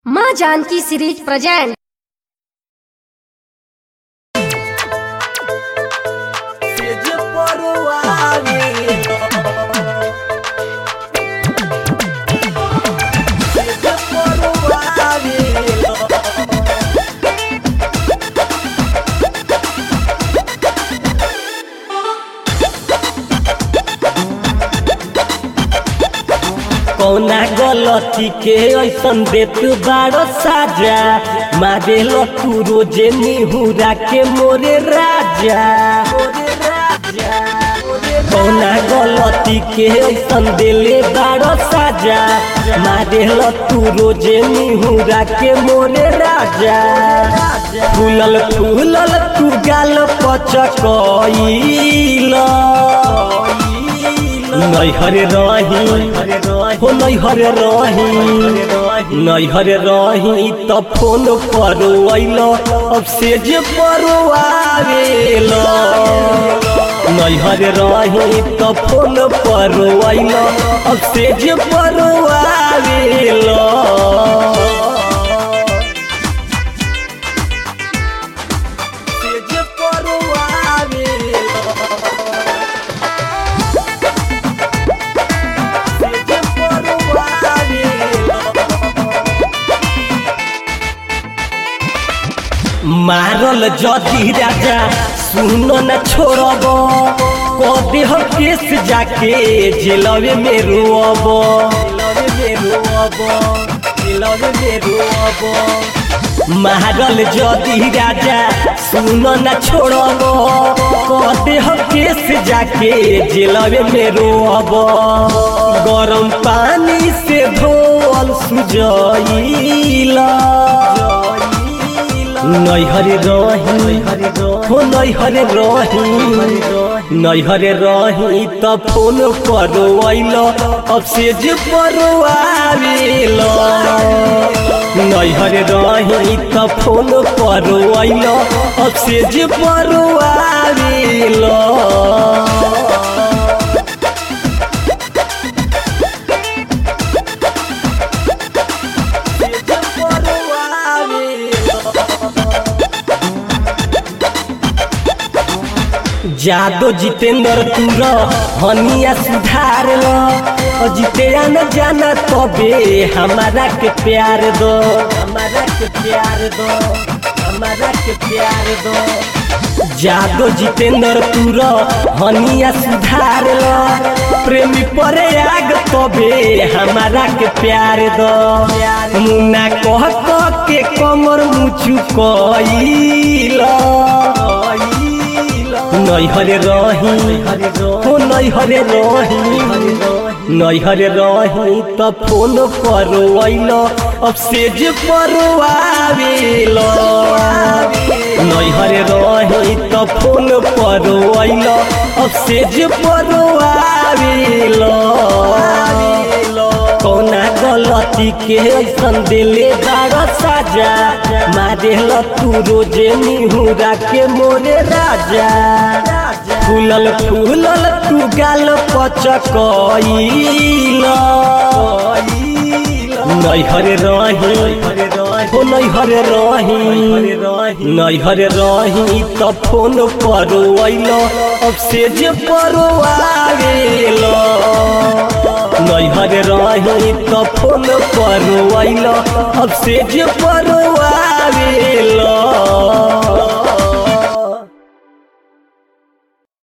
माँ Janaki series present सेज परवावे सेज परवावे कौना गलती के ऐसन देत बारो साजा मारे तू रोजे निहुरा के मोरे राजा कौना गलती के ऐसन देले बारो साजा मारे तू रोजे निहुरा के मोरे राजा फूलल फूलल तू गाल पचकइला नैहरे रही हो नैहरे रही नैहरे रही त फोन पर अइल अब से जे पर आवेल नैहरे रही त फोन पर अइल अब से जे पर आवेल से जे पर आवेल सेज परवावे मारल जदि राजा सुन न छोड़ब कदे हम केस जाके जेलवे में रोअब जेलवे में रोअब जेलवे में रोअब मारल जदि राजा सुन न छोड़ब कदे हम केस जाके जेलवे में रोअब गरम पानी से धोल सुजइला नैहरे रही हो नैहरे रही नैहरे रही त फोन पर अइल अब से जे पर आवेल नैहरे रही त फोन पर अइल अब से जे पर आवेल जादो जितेंद्र तुर हनिया सुधार लो और जितेया न जाना तबे हमारा के प्यार दो हमारा के प्यार दो हमारा के प्यार दो जादो जितेंद्र तुर हनिया सुधार लो प्रेमी परे आग तबे हमारा के प्यार दो मुन्ना कह कह के कमर मुचु कइला नैहरे रही हो नैहरे रही नैहरे रही त फोन पर अइल अब सेज पर आवेल नैहरे रही त फोन पर अइल अब सेज पर आवेल कौना गलती के ऐसन दिले बारा साजा मारे तू रोजे निहुरा के मोरे राजा फूलल फूलल तू गाल पचकइला नैहरे रही हो नैहरे रही नैहरे रही त फोन पर अइल अब से जे पर आवेल नैहरे रही त फोन पर अइल अब से जे पर